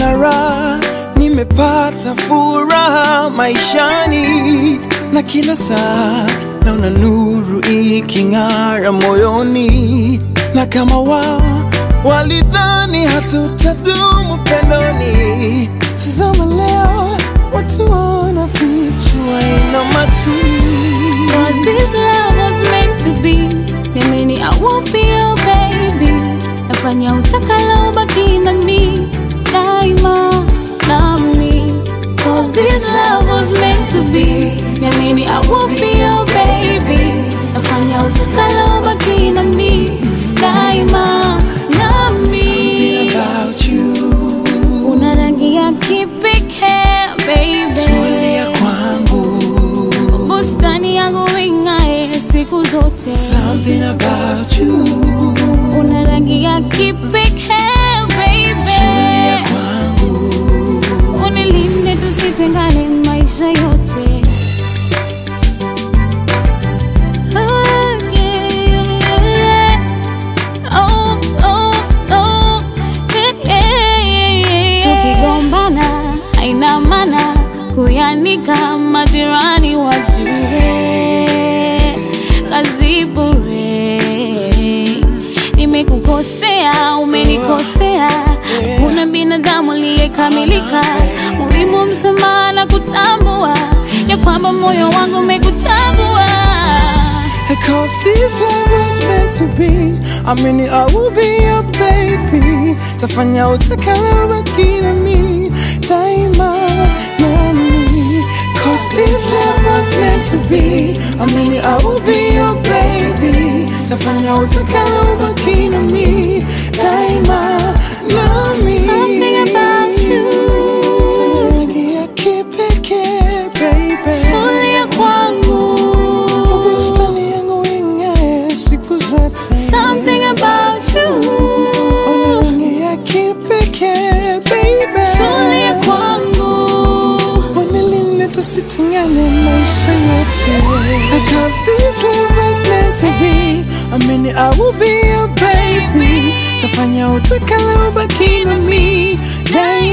nimepata raha, nimepata furaha maishani, na kila saa naona nuru iking'ara moyoni, na kama wao walidhani hatutadumu pendoni, tazama leo watu wanafichwa ina matuni Cause this love was meant to be. Niamini I won't be your baby. Nafanya utakalo baki na mi daima nami. Cause this love was meant to be. Niamini I won't be your baby. Nafanya utakalo baki na mi daima Something nami. about you Una rangi ya kipekee baby. tulia kwangu bustani yangu ing'ae siku zote. Something about you Una rangi ya kipekee baby, tulia kwangu unilinde tusitengane maisha yote. Oh, yeah, yeah. Oh, oh, oh, yeah, yeah, yeah. Tukigombana haina maana kuyanika majirani wajue kazi bure. Nimekukosea, umenikosea, kuna binadamu aliyekamilika. Muhimu msamaha na kutambua ya kwamba moyo wangu umekuchagua. Cause this love was meant to be I mean I will be your baby Tafanya utakalo baki na mi Daima nami Cause this love was meant to be I mean I will be your baby Tafanya utakalo baki na mi Daima nami Something about you. Rangi ya kipekee baby Tulia kwangu. Bustani yangu ing'ae siku zote Something about you. Ona rangi ya kipekee baby Tulia kwangu. Wanilinde tusitengane maisha yote Because this love was meant to be I mean I will be your baby Tafanya utakalo baki na mi Daima